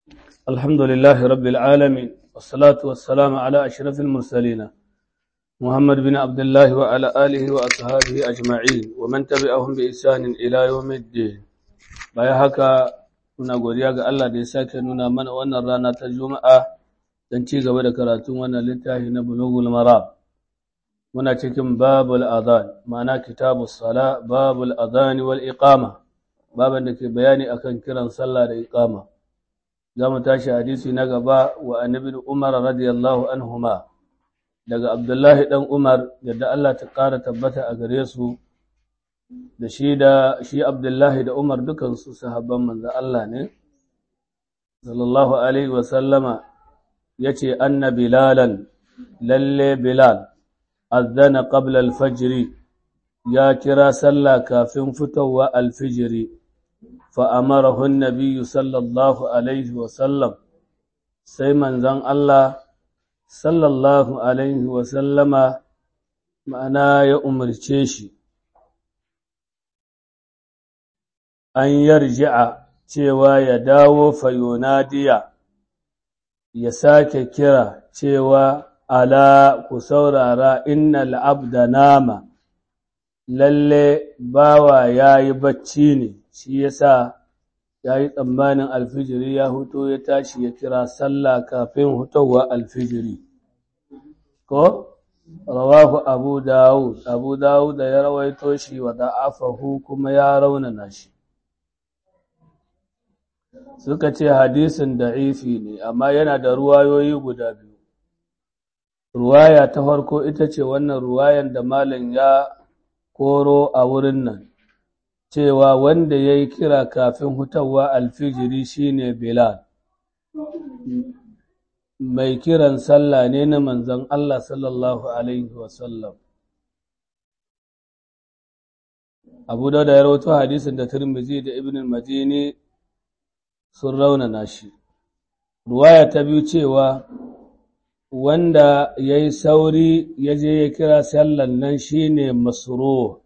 الحمد لله رب العالمين والصلاة والسلام على أشرف المرسلين محمد بن عبد الله وعلى آله وأصحابه أجمعين ومن تبعهم بإحسان إلى يوم الدين baya haka muna godiya ga Allah da ya sake nuna mana wannan rana ta Juma'a don ci gaba da karatun wannan littafi na Bulughul Maram muna cikin babul adhan ma'ana kitabus sala babul adhan wal iqama baban da ke bayani akan kiran sallah da iqama za mu tashi hadisi na gaba wa annabi Umar radiyallahu anhuma daga Abdullahi dan Umar yadda Allah ta ƙara tabbata a gare su da shi da shi Abdullahi da Umar dukansu sahabban manzo Allah ne sallallahu alaihi wa sallama yace anna bilalan lalle bilal azana qabla al-fajr ya kira sallah kafin fitowa al-fajr fa amarahu an-nabiy sallallahu alaihi wa sallam sai manzon Allah sallallahu alaihi wa sallama ma'ana ya umarce shi an yarji'a cewa ya dawo fayonadiya ya sake kira cewa ala ku saurara innal abda nama lalle bawa ya yi bacci ne shi yasa ya yi tsammanin alfijiri ya huto ya tashi ya kira sallah kafin hutowa alfijiri ko rawahu abu dawud abu dawud da ya rawaito shi wa da'afahu kuma ya raunana shi suka ce hadisin da'ifi ne amma yana da ruwayoyi guda biyu ruwaya ta farko ita ce wannan ruwayan da malam ya koro a wurin nan cewa wanda ya yi kira kafin hutawa alfijiri shine bilal mai kiran sallah ne na manzon Allah sallallahu alaihi wasallam abu da ya rawato hadisin da turmizi da ibn madini sun raunana shi. Ruwaya ta biyu cewa wanda ya yi sauri ya je ya kira sallan nan shi ne masuro.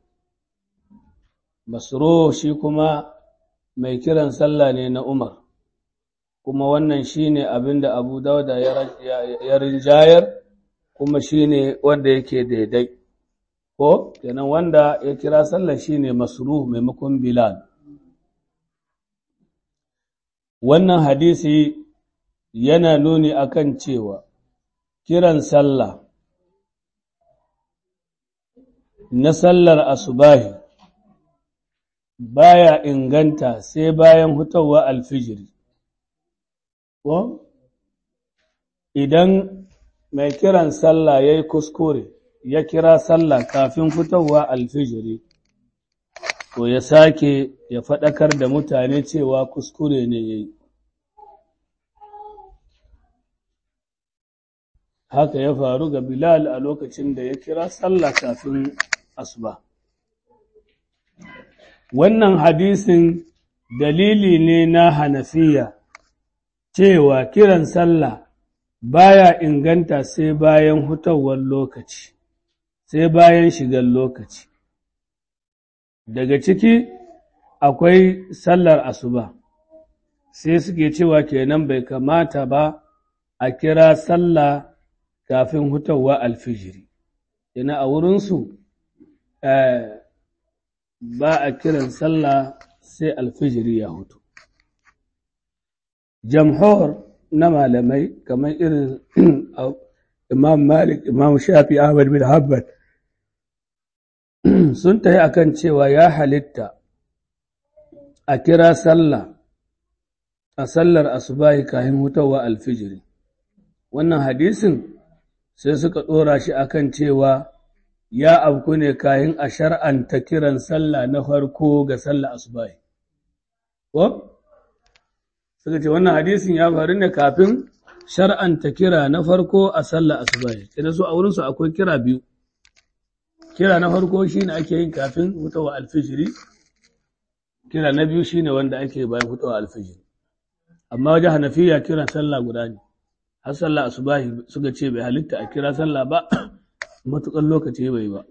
Masuro shi kuma mai kiran sallah ne na Umar, kuma wannan shi ne abin da Abu Dauda ya rinjayar kuma shi ne wanda yake daidai. Ko, kenan wanda ya kira sallah shi ne masuro maimakon Bilal. wannan hadisi yana nuni akan cewa kiran sallah na sallar asubahi baya inganta sai bayan hutawa alfijiri ko idan mai kiran sallah ya yi kuskure ya kira sallah kafin fitowa alfijiri to ya sake ya faɗakar da mutane cewa kuskure ne ya yi. Haka ya faru ga Bilal a lokacin da ya kira sallah kafin asuba. Wannan hadisin dalili ne na hanafiya cewa kiran sallah baya inganta sai bayan hutawar lokaci, sai bayan shigar lokaci. daga ciki akwai sallar asuba sai suke cewa kenan bai kamata ba a kira sallah kafin hutawa alfijiri ina a wurinsu ba a kiran sallah sai alfijiri ya hutu jamhur na malamai kamar irin imam malik imam shafi ahmad bin hanbal sun tayi akan cewa ya halitta a kira sallah a sallar asubahi kayan hutawa alfijiri wannan hadisin sai suka ɗora shi akan cewa ya abku ne kayan a shar'anta kiran sallah na farko ga sallar asubahi ko suka ce wannan hadisin ya faru ne kafin shar'anta kira na farko a sallar asubahi sai su a wurinsu akwai kira biyu kira na farko shi ne ake yin kafin hutawa alfijiri kira na biyu shi ne wanda ake bayan hutawa alfijiri amma wajen hanafiya kiran sallah guda ne har sallah asubahi suka ce bai halitta a kira sallah ba matuƙar lokaci bai ba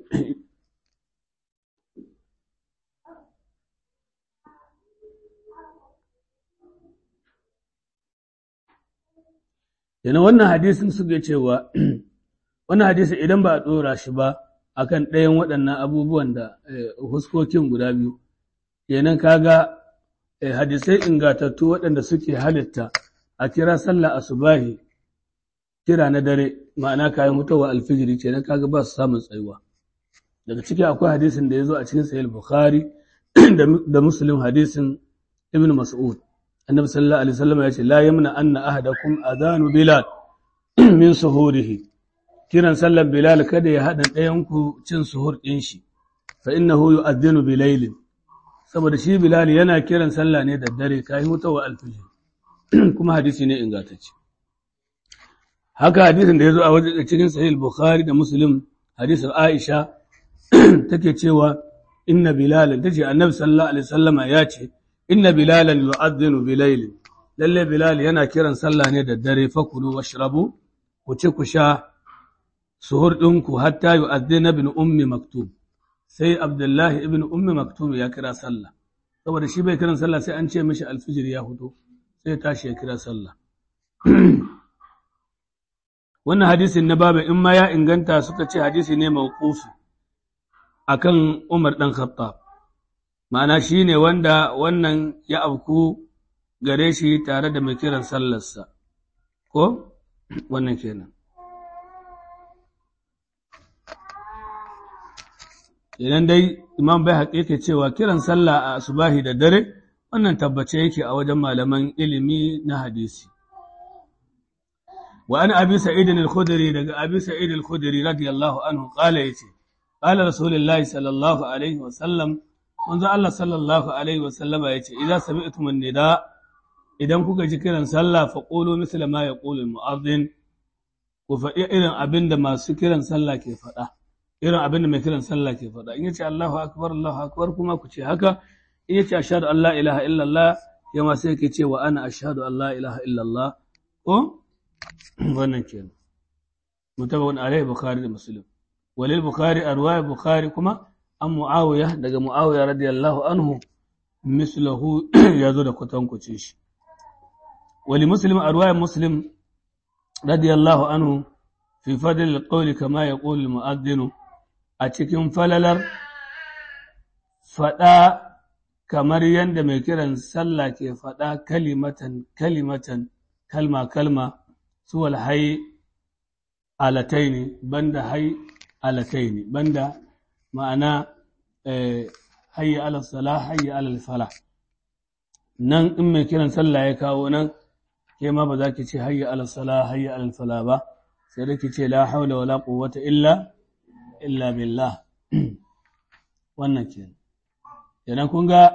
yana wannan hadisin suke cewa wannan hadisin idan ba a ɗora shi ba akan ɗayan waɗannan abubuwan da huskokin guda biyu kenan kaga hadisai ingatattu waɗanda suke halitta a kira sallah asubahi kira na dare ma'ana kayan hutawa alfijiri kenan kaga ba su samun tsayuwa daga ciki akwai hadisin da ya zo a cikin sahih bukhari da muslim hadisin ibn mas'ud annabi sallallahu alaihi wasallam ya ce la yamna anna ahadakum adhanu bilal min suhurihi kiran sallan bilal kada ya hada ɗayan ku cin suhur din shi fa innahu yu'adhdhinu bilailin saboda shi bilal yana kiran sallah ne da dare kai hutawa alfijir kuma hadisi ne ingantacce haka hadisin da ya zo a wajen cikin sahih bukhari da muslim hadisin aisha take cewa inna bilalan tace annabi sallallahu alaihi wasallama ya ce inna bilalan yu'adhdhinu bilayl lalle bilal yana kiran sallah ne da dare fakulu washrabu ku ci ku sha suhur ɗinku hatta yu'adhdhina ibn ummi maktub sai abdullahi ibn ummi maktub ya kira sallah saboda shi bai kiran sallah sai an ce mishi alfijir ya hudu sai tashi ya kira sallah wannan hadisin na baba in ma ya inganta suka ce hadisi ne mawqufi akan Umar dan Khattab ma'ana shine wanda wannan ya afku gare shi tare da mai kiran sallarsa ko wannan kenan idan dai imam bai haƙiƙa cewa kiran sallah a asubahi da dare wannan tabbace yake a wajen malaman ilimi na hadisi wa an abi sa'id al-khudri daga abi sa'id al-khudri radiyallahu anhu qala yace qala rasulullahi sallallahu alaihi wa sallam manzo Allah sallallahu alaihi wa sallama yace idza sami'tum an-nida idan kuka ji kiran sallah fa qulu misla ma yaqulu al-mu'adhdhin ku faɗi irin abin da masu kiran sallah ke faɗa irin abin da mai kiran sallah ke faɗa in yace Allahu akbar Allahu akbar kuma ku ce haka in yace ashhadu an la ilaha illallah ya ma sai ke ce wa ana ashhadu an la ilaha illallah ko wannan kenan mutabawun alaihi bukhari da muslim walil bukhari arwaya bukhari kuma an muawiya daga muawiya radiyallahu anhu mislahu yazo da kwatankwacin shi wali muslim arwaya muslim radiyallahu anhu fi fadl alqawli kama yaqulu almu'adhdhin a cikin falalar faɗa kamar yadda mai kiran sallah ke faɗa kalimatan kalimatan kalma kalma suwal hai alataini banda hai alataini banda ma'ana hayya ala sala hayya ala fala nan in mai kiran sallah ya kawo nan ke ma ba za ki ce hayya ala sala hayya ala fala ba sai da ki ce la haula wala quwwata illa illa billah wannan kenan kenan kun ga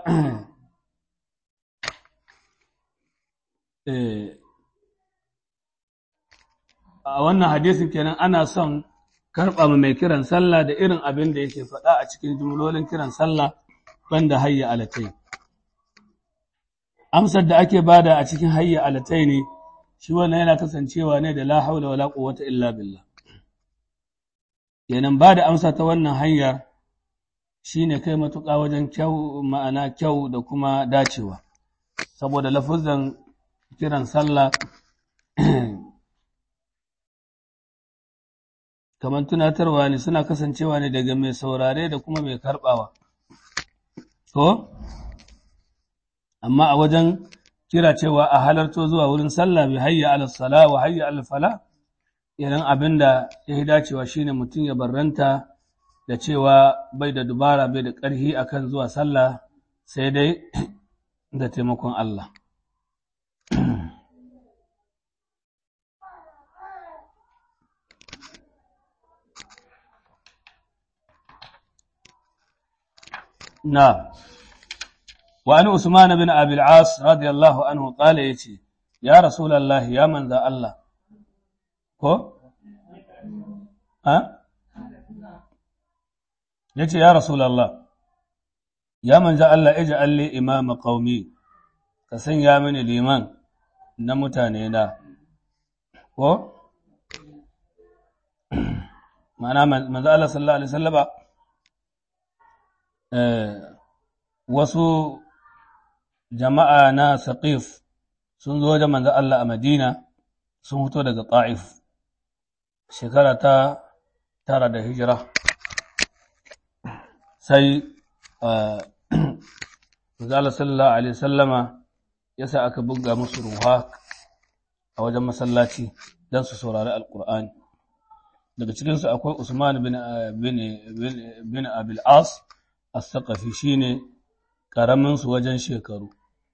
a wannan hadisin kenan ana son karɓa mai kiran sallah da irin abin da yake faɗa a cikin jumlolin kiran sallah banda hayya alatai amsar da ake bada a cikin hayya alatai ne shi wannan yana kasancewa ne da la haula wala quwwata illa billah kenan ba da amsa ta wannan hanyar shi ne kai matuƙa wajen kyau ma'ana kyau da kuma dacewa saboda lafuzan kiran sallah kamar tunatarwa ne suna kasancewa ne daga mai saurare da kuma mai karɓawa to amma a wajen kira cewa a halarto zuwa wurin sallah bi hayya ala sala wa hayya ala fala idan abin da ya yi dacewa shine mutum ya barranta da cewa bai da dubara bai da ƙarfi akan zuwa sallah sai dai da taimakon Allah. Na, wa an Usman bin Abil As radiyallahu anhu ƙala ya ce, Ya Rasulallah, ya manza Allah, ko? Ha? ya ce, Ya Rasulallah, ya manza Allah, ija alli imama ƙaumi, ka sanya mini liman na mutane na, ko? Ma'ana manza Allah sallallahu Alaihi sallaba, wasu jama'a na Saqif sun zo wajen manza Allah a Madina, sun fito daga ta'if shekara ta tara da hijira sai Zala sallallahu Alaihi sallama ya sa aka buga musu ruha a wajen masallaci don su saurari Alƙur'ani. Daga cikinsu akwai Usman bin Abil As, as-Saqafi shi ne ƙaraminsu wajen shekaru.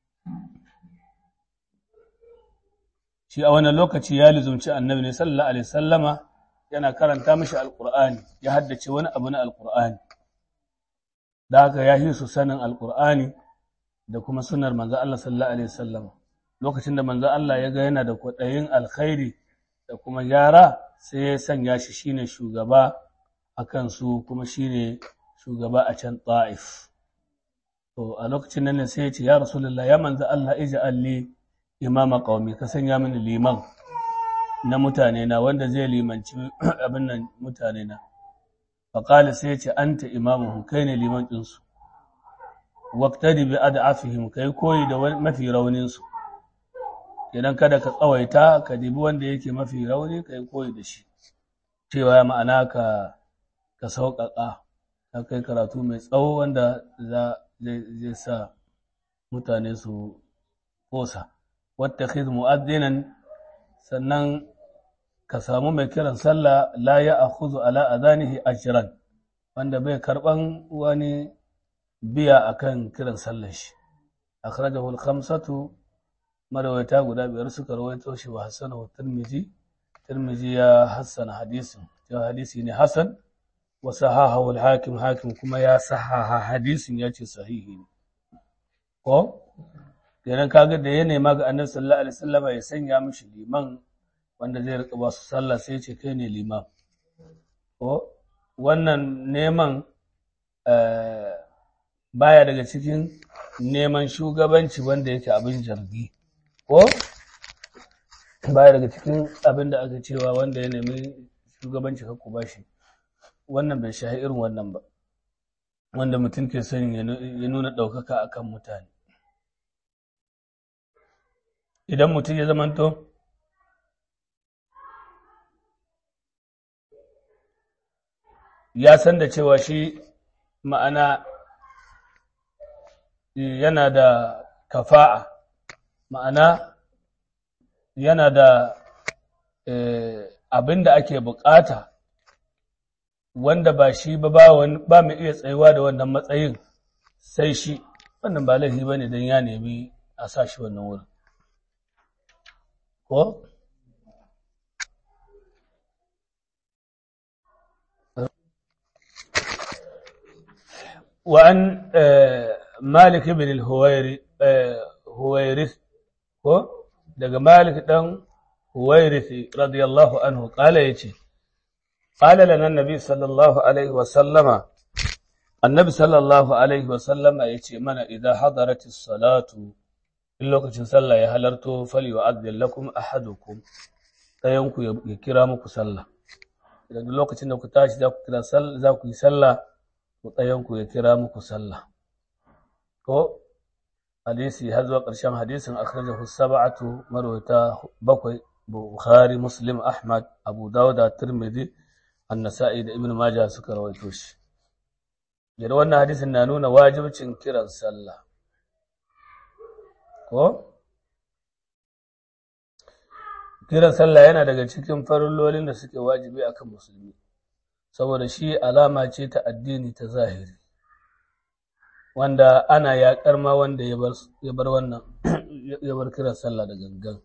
Shi a wannan lokaci ya lizumci annabi ne sallallahu Alaihi sallama yana karanta mashi Alƙur'ani, ya haddace wani abu na Alƙur'ani. Da haka ya yi su sanin Alƙur'ani da kuma sunar manzo Allah sallallahu alaihi wasallam lokacin da manzo Allah ya ga yana da kwaɗayin alkhairi da kuma gyara sai ya sanya shi shine shugaba a kansu kuma shine shugaba a can Ta'if to a lokacin nan ne sai ya ce ya rasulullah ya manzo Allah ij'al li imama qaumi ka sanya mini liman na mutane na wanda zai limanci abin nan mutane na faqala sai ya ce anta imamuhum kai ne liman ɗinsu waktari bi ad'afihim kai koyi da mafi raunin su idan kada ka tsawaita ka dibi wanda yake mafi rauni kai koyi da shi cewa ma'ana ka ka sauƙaƙa ka kai karatu mai tsawo wanda za zai sa mutane su kosa wattakhidh mu'addinan sannan ka samu mai kiran sallah la ya akhudhu ala adanihi ajran wanda bai karban wani biya akan kiran sallar shi akhrajahu al-khamsatu marawata guda biyar suka rawaito shi wa hasanahu tirmizi tirmizi ya hassana hadisin ya hadisi ne hasan wa sahahahu al-hakim hakim kuma ya sahaha hadisin ya ce sahihi ne ko kenan kaga da ya nema ga annabi sallallahu alaihi wasallam ya sanya mishi liman wanda zai rika ba su sallah sai ce kai ne liman ko wannan neman baya daga cikin neman shugabanci wanda yake abin jargi ko baya daga cikin abin da aka cewa wanda ya nemi shugabanci ka ba shi wannan bai shahi irin wannan ba wanda mutum ke son ya nuna ɗaukaka akan mutane idan mutum ya zamanto ya san da cewa shi ma'ana yana da kafa'a ma'ana yana da abin da ake bukata wanda ba shi ba ba mu iya tsayuwa da wannan matsayin sai shi wannan ba laifi ba ne don ya nemi a sa shi wannan wurin ko وعن مالك بن الهويرث ko daga malik dan huwairith radiyallahu anhu kala yace qala lana annabi sallallahu alaihi wa sallama annabi sallallahu alaihi wa sallama yace mana idza hadaratis salatu in lokacin sallah ya halarto fali wa adzil lakum ahadukum dayan ku ya kira muku sallah idan lokacin da ku tashi za ku kira sallah za ku yi sallah ku ya kira muku sallah ko hadisi har zuwa ƙarshen hadisin akhrajahu sab'atu marwata bakwai bukhari muslim ahmad abu dawud da tirmidhi an-nasa'i da ibn majah suka rawaito shi da wannan hadisin na nuna wajibcin kiran sallah ko kiran sallah yana daga cikin farillolin da suke wajibi akan musulmi saboda shi alama ce ta addini ta zahiri wanda ana yaƙar ma wanda ya bar wannan ya bar kiran sallah da gangan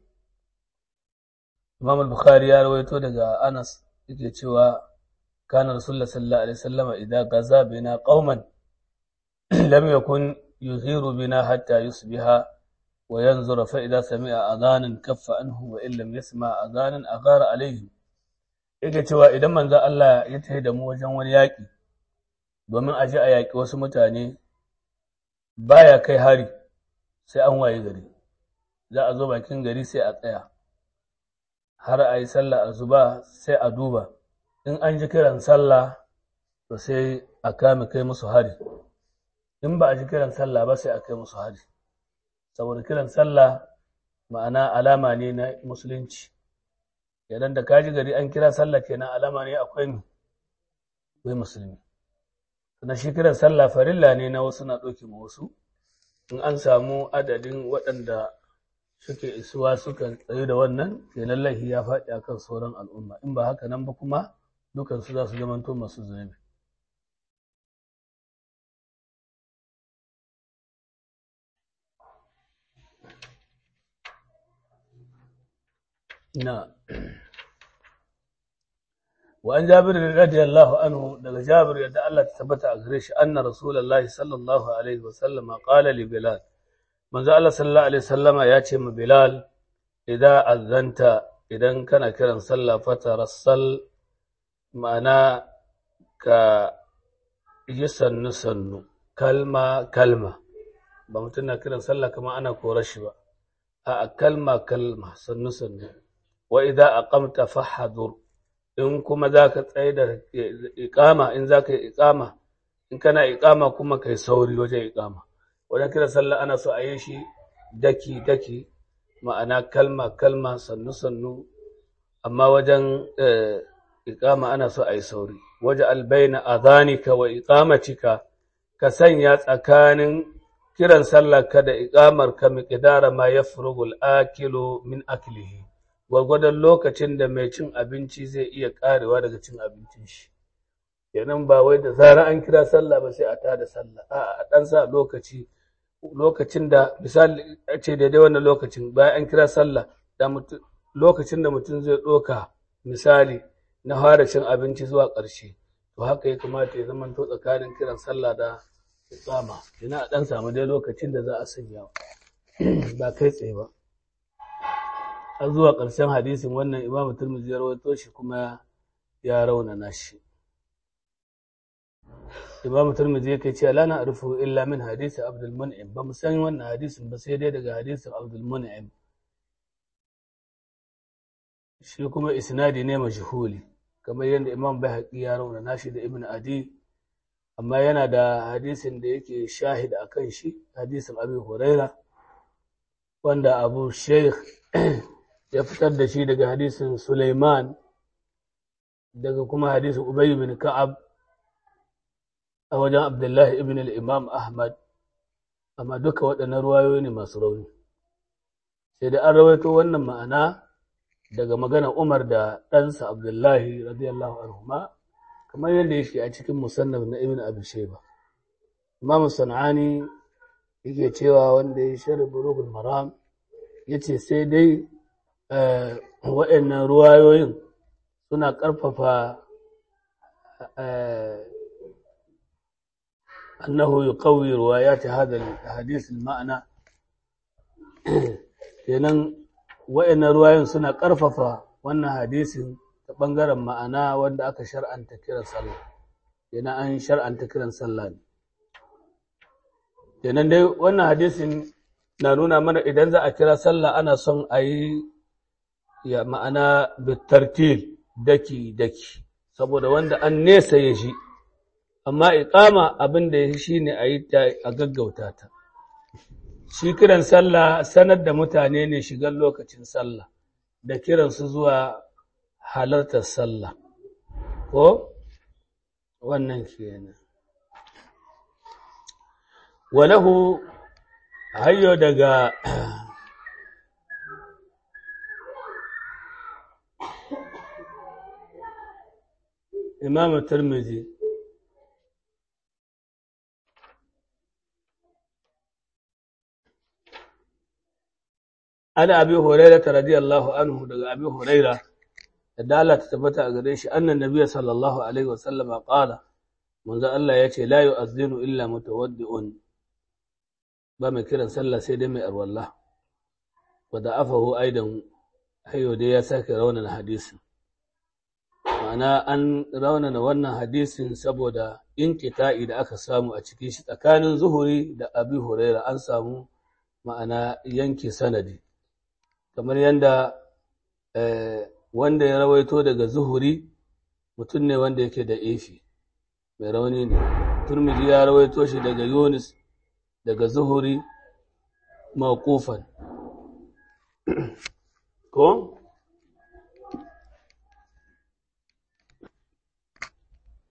Imam al-Bukhari ya rawaito daga Anas yake cewa kana Rasulullah sallallahu alaihi wasallam idan gaza bina qauman lam yakun yuhiru bina hatta yusbiha wa yanzura fa idza sami'a adhanan kaffa anhu wa in lam yasma adhanan aghara alaihi yake cewa idan manzo Allah ya tafi da mu wajen wani yaƙi domin a ji a yaƙi wasu mutane baya kai hari sai an waye gari za a zo bakin gari sai a tsaya har a yi sallah a zuba sai a duba in an ji kiran sallah to sai a kame kai musu hari in ba a ji kiran sallah ba sai a kai musu hari saboda kiran sallah ma'ana alama ne na musulunci idan da kaji gari an kira sallah kenan alama ne akwai mu akwai musulmi na shi kiran sallah farilla ne na wasu na ɗauke ma wasu in an samu adadin waɗanda suke isuwa suka tsaye da wannan kenan laifi ya faɗi akan sauran al'umma in ba haka nan ba kuma dukansu za su zamanto masu zunubi na وعن جابر رضي الله عنه daga Jabir yadda Allah ta tabbata a gare shi anna Rasulullahi sallallahu alaihi wasallam qala li Bilal manzo Allah sallallahu alaihi wasallama ya ce ma Bilal idan azanta idan kana kiran sallah fatarassal ma'ana ka yi sannu sannu kalma kalma ba mutum na kiran sallah kamar ana korar shi ba a kalma kalma sannu sannu wa idan aqamta fahadur in kuma za ka tsaye da iƙama in za ka yi iƙama in kana iƙama kuma ka yi sauri wajen iƙama wajen kira sallah ana so a yi shi daki daki ma'ana kalma kalma sannu sannu amma wajen iƙama ana so a yi sauri waje albaina adhanika wa iqamatika ka sanya tsakanin kiran sallah ka da iƙamar ka miqdara ma yafrugul akilu min aklihi gwargwadon lokacin da mai cin abinci zai iya karewa daga cin abincin shi kenan ba wai da zara an kira sallah ba sai a tada sallah a a dan sa lokaci lokacin da misali a ce daidai wannan lokacin bayan an kira sallah da mutum lokacin da mutum zai ɗoka misali na fara cin abinci zuwa ƙarshe to haka ya kamata ya zama to tsakanin kiran sallah da iqama ina dan samu dai lokacin da za a sanya ba kai tsaye ba har zuwa ƙarshen hadisin wannan imamu turmizi ya rawaito shi kuma ya raunana shi imamu turmizi yake cewa la na arfu illa min hadisi abdul mun'im ba mu san wannan hadisin ba sai dai daga hadisin abdul mun'im shi kuma isnadi ne majhuli kamar yadda imam bahaqi ya raunana shi da ibn adi amma yana da hadisin da yake shahid akan shi hadisin abi huraira wanda abu sheikh ya fitar da shi daga hadisin Suleiman daga kuma hadisin Ubay bin Ka'ab a wajen Abdullahi ibn al-Imam Ahmad amma duka waɗannan ruwayoyi ne masu rauni sai da an rawaito wannan ma'ana daga magana Umar da ɗansa Abdullahi radiyallahu anhuma kamar yadda yake a cikin musannaf na Ibn Abi Shayba Imam Sanani yake cewa wanda ya shari Bulughul Maram yace sai dai waɗannan ruwayoyin suna ƙarfafa annahu yuqawwi riwayati hadha al-hadith al-ma'na kenan waɗannan ruwayoyin suna ƙarfafa wannan hadisin ta ɓangaren ma'ana wanda aka shar'anta kiran sallah kenan an shar'anta kiran sallah ne kenan dai wannan hadisin na nuna mana idan za a kira sallah ana son a yi ya ma'ana bitartil daki-daki saboda wanda an nesa ya shi amma iqama abin da ya shi ne a yi ta a gaggauta ta shi kiran sallah sanar da mutane ne shigar lokacin sallah da kiransu zuwa halartar sallah ko wannan kenan walahu hayyo daga imam turmizi ana abi huraira ta radiyallahu anhu daga abi huraira da Allah ta tabbata a gare shi annan nabiya sallallahu alaihi wasallama qala manzo Allah ya ce la yu'adhdhinu illa mutawaddi'un ba mai kiran sallah sai dai mai arwalla wa da'afahu aidan hayo dai ya sake raunana hadisin ma'ana an raunana wannan hadisin saboda inkita'i da aka samu a cikin shi tsakanin zuhuri da abi huraira an samu ma'ana yanke sanadi kamar yadda wanda ya rawaito daga zuhuri mutum ne wanda yake da efi mai rauni ne turmiji ya rawaito shi daga yunis daga zuhuri mawqufan ko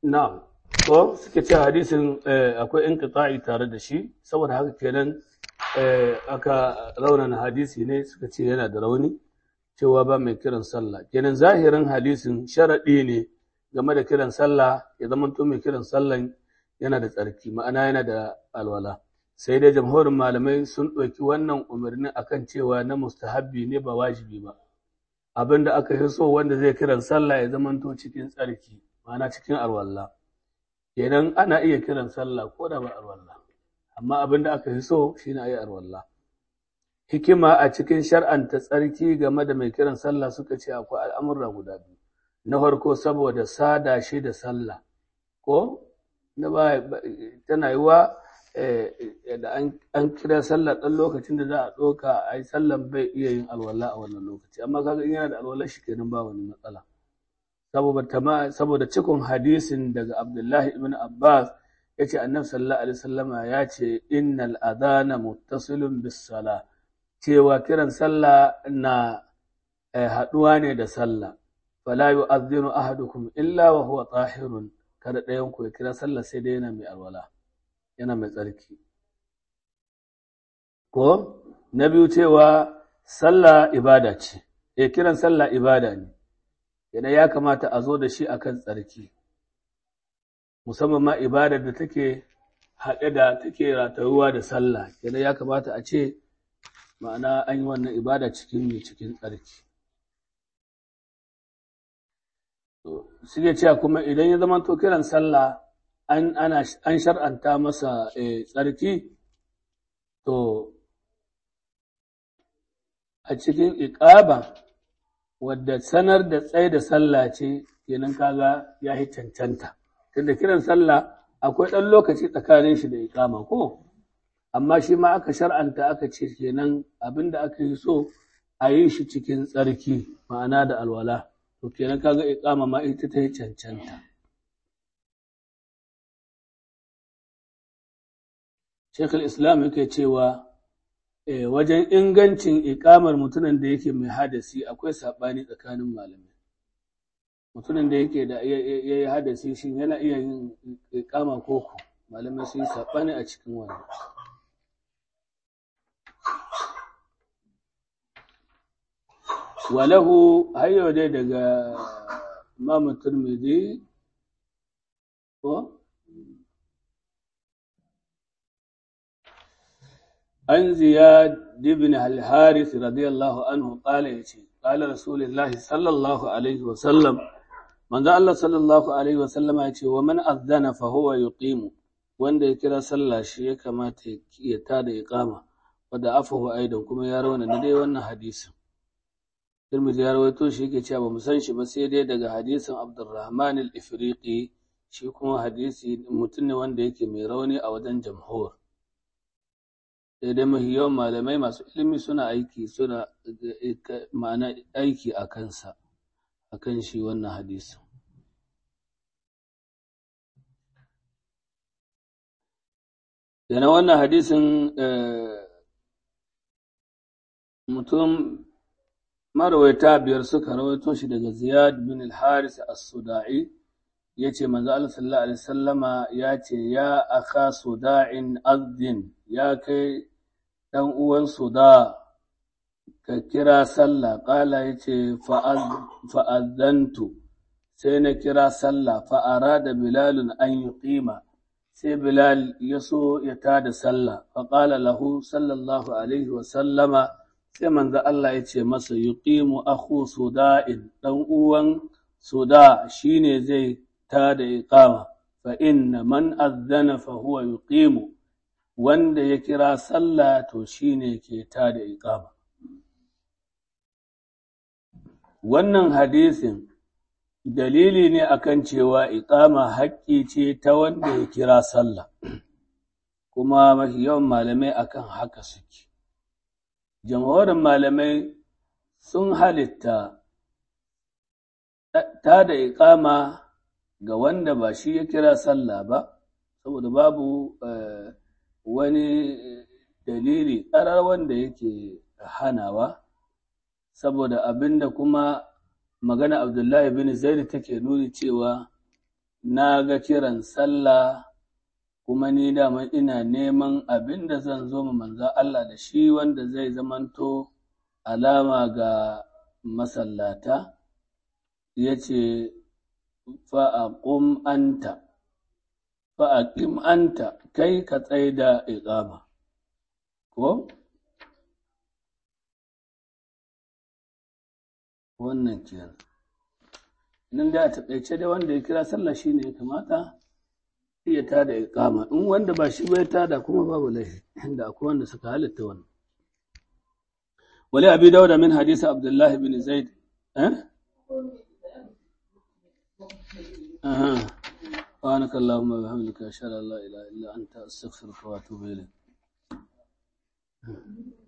na'am ko suke ce hadisin akwai inqita'i tare da shi saboda haka kenan aka raunana hadisi ne suka ce yana da rauni cewa ba mai kiran sallah kenan zahirin hadisin sharaɗi ne game da kiran sallah ya zama to mai kiran sallan yana da tsarki ma'ana yana da alwala sai dai jamhurin malamai sun ɗauki wannan umarni akan cewa na mustahabbi ne ba wajibi ba abin da aka yi so wanda zai kiran sallah ya zama to cikin tsarki ma'ana cikin alwala kenan ana iya kiran sallah ko da ba alwala amma abin da aka yi so shine a yi alwala hikima a cikin shar'anta tsarki game da mai kiran sallah suka ce akwai al'amurra guda biyu na farko saboda sada shi da sallah ko na ba tana yi wa da an kira sallah ɗan lokacin da za a ɗauka a yi sallan bai iya yin alwala a wannan lokaci amma kaga in yana da alwala shi kenan ba wani matsala saboda cikon hadisin daga abdullahi ibn abbas ya ce annabi sallallahu alaihi wasallama ya ce innal adana muttasilun bis sala cewa kiran sallah na haɗuwa ne da sallah fala yu'adhdhinu ahadukum illa wa huwa tahirun kada ɗayan ku ya kira sallah sai dai yana mai alwala yana mai tsarki ko na biyu cewa sallah ibada ce eh kiran sallah ibada ne yana ya kamata a zo da shi akan tsarki musamman ma ibadar da take haɗe da take ratayuwa da sallah yana ya kamata a ce ma'ana an yi wannan ibada cikin mai cikin tsarki suke cewa kuma idan ya zama to kiran sallah an ana an shar'anta masa tsarki to a cikin iqaba wadda sanar da tsaye da sallah ce kenan kaga ya yi cancanta tunda kiran sallah akwai ɗan lokaci tsakanin shi da iqama ko amma shi ma aka shar'anta aka ce kenan abinda aka yi so a yi shi cikin tsarki ma'ana da alwala to kenan kaga iqama ma ita ta yi cancanta Shekul Islam yake cewa wajen ingancin iƙamar mutumin da yake mai hadasi akwai saɓani tsakanin malamai. Mutumin da yake da ya yi hadasi shi yana iya yin iƙama koko malamai sun yi saɓani a cikin wannan. Walahu hayo dai daga Imam Turmidi ko عن زياد بن الحارث رضي الله عنه قال يتي قال رسول الله صلى الله عليه وسلم من ذا الله صلى الله عليه وسلم يتي ومن أذن فهو يقيم wanda ya kira sallah shi ya kamata ya tada iqama wadda afahu aidan kuma ya rawana da dai wannan hadisin Tirmidhi ya rawaito shi yake cewa bamu san shi ba sai dai daga hadisin Abdurrahman al-Ifriqi shi kuma hadisi mutum ne wanda yake mai rauni a wajen jamhur sai dai mafi yawan malamai masu ilimi suna aiki suna ma'ana aiki a kansa a kan shi wannan hadisin yana wannan hadisin mutum marawaita biyar suka rawaito shi daga ziyad bin al-haris as-suda'i ya ce manzo Allah sallallahu alaihi wasallama ya ce ya aka suda'in azdin ya kai ɗan uwan suda ka kira sallah ƙala ya ce fa'azantu sai na kira sallah fa'ara da bilalun an yi ƙima sai bilal ya so ya tada sallah faƙala lahu sallallahu alaihi wasallama sai manzo Allah ya ce masa yi ƙimu aku suda'in ɗan uwan suda shine zai tada iqama fa inna man azzana fa huwa yuqimu wanda ya kira sallah to shine ke tada iqama wannan hadisin dalili ne akan cewa iqama haƙƙi ce ta wanda ya kira sallah kuma mafi yawan malamai akan haka suke jamhurin malamai sun halitta tada iqama ga wanda ba shi ya kira sallah ba saboda babu wani dalili ƙarar wanda yake hanawa saboda abinda kuma magana abdullahi bin zaid take nuni cewa na ga kiran sallah kuma ni dama ina neman abin da zan zo ma manzan Allah da shi wanda zai zamanto alama ga masallata ya ce fa'aƙum anta fa'aƙim anta kai ka tsaye da iƙama ko wannan kenan nan da a taƙaice dai wanda ya kira sallah shine ya kamata iya tada iqama in wanda ba shi bai tada kuma babu laifi inda akwai wanda suka halitta wannan wali abi dauda min hadisi abdullah bin zaid eh aha سبحانك اللهم وبحمدك أشهد أن لا إله إلا أنت أستغفرك وأتوب إليك